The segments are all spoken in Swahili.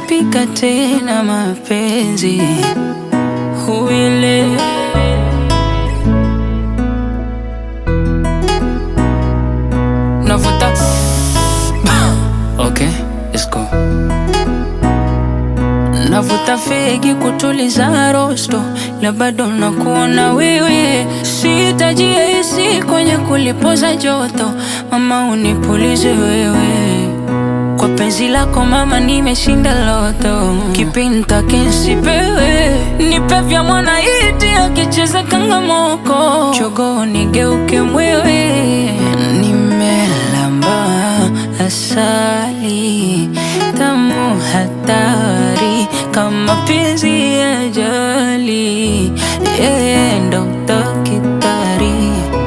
pika tena mapenzi huile navuta okay, let's go. Navuta fegi kutuliza rosto, la bado nakuona wewe, sihitaji AC kwenye kulipoza joto, mama unipulize wewe kwa penzi lako mama, nimeshinda loto, kipinta kinsipewe, nipe vya mwana iti akicheza kangamoko, chogo nigeuke mwewe, nimelamba asali tamu hatari kama penzi ya jali, yeye ndo dakitari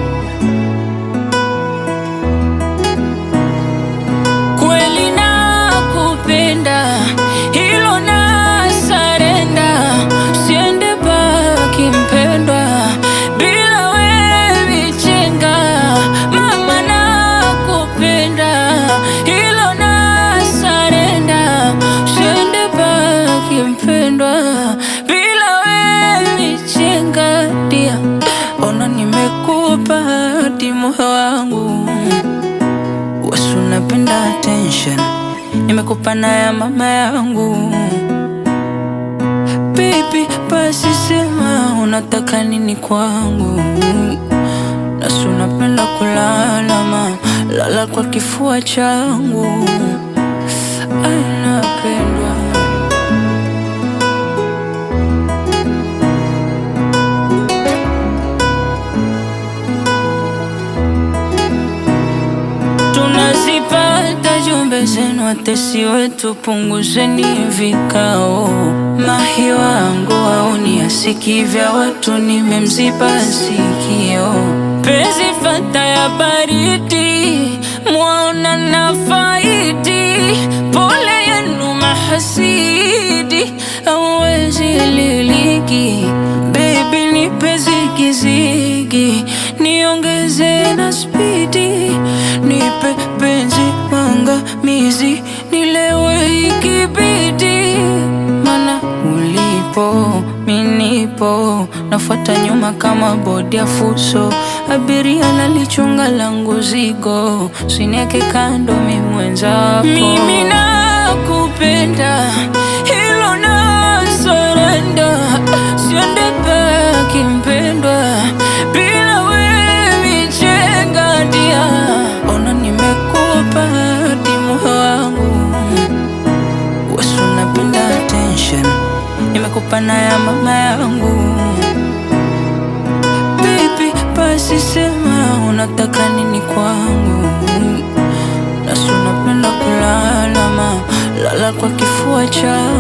kweli nakupenda, hilo na sarenda, siende baki mpendwa, bila wewe chenga, mama nakupenda, hilo na sarenda, siende baki mpendwa, bila wewe chenga, dia ona nimekupa hadi moyo wangu Wasu napenda attention, nimekupa na ya mama yangu. Baby, basi sema unataka nini kwangu. Nasu napenda kulala ma lala kwa kifua changu. Ay, napendwa tunazipata jumbe zenu, watesi wetu, punguzeni vikao. Mahi wangu auni asiki vya watu, nimemziba sikio. Penzi fata ya baridi, mwaona na faidi. Pole yenu mahasidi, hawezi liliki. Baby nipe zigizigi, niongeze na spidi, nipe penzi mangamizi, nilewe ikibidi, mana ulipo minipo, nafuata nyuma kama bodi ya fuso, abiria nalichunga langu zigo, sineke kando mi mwenzako, mimi nakupenda, hilo na surrender, siende baki mpendwa, bila wewe chenga dia, ona nimekupa hadi moyo wangu, wasu napenda attention, nimekupa na ya mama yangu. Baby, basi sema unataka nini kwangu, nasu napenda kulala ma lala kwa kifua changu